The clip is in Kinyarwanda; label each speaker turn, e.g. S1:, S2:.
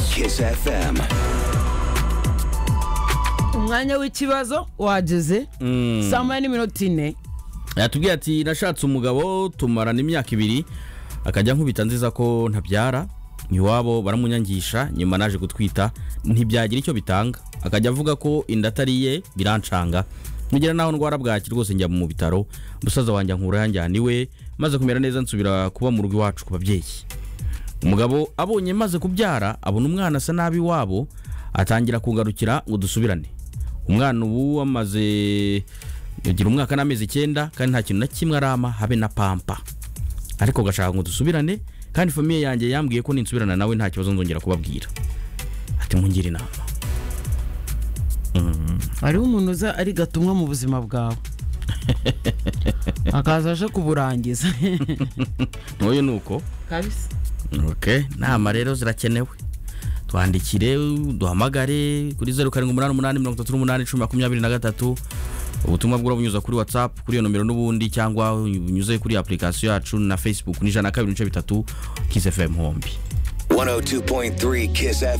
S1: Kiss FM.
S2: umwanya w'ikibazo wageze saa moya n'iminota ine
S3: yatubwiye ati nashatse umugabo tumarana imyaka ibiri akajya nkubita nziza ko ntabyara iwabo baramunyangisha nyuma naje gutwita ntibyagira icyo bitanga akajya avuga ko inda atari iye birancanga nugera naho ndwara bwaki rwose njya mu bitaro umusaza wanjye ankura yanjyana iwe maze kumera neza nsubira kuba mu rugo iwacu ku babyeyi umugabo abonye maze kubyara abona umwana asa nabi iwabo atangira kungarukira ngo dusubirane umwana ubu amaze agira umwaka n'amezi icyenda kandi nta kintu na kimwe arama habe na pampa ariko gashaka ngo dusubirane kandi famiye yanjye yambwiye ko ninsubirana nawe nta kibazo nzongera kubabwira ati mungire inama
S2: hariho umuntu uza ari gatumwa mu buzima bwawe akaza aje kuburangiza
S3: ntuye ni uko
S2: kabisa
S3: okay. nama rero zirakenewe twandikire duhamagare kuri zeru karindwi umunani umunani mirongo itatu n'umunani icumi makumyabiri na gatatu ubutumwa bw'ura bunyuza kuri whatsapp kuri iyo nomero n'ubundi cyangwa bunyuze kuri application yacu na facebook ni ijana na kabiri n'ibice bitatu kiss fm hombi
S1: 102.3 Kiss FM.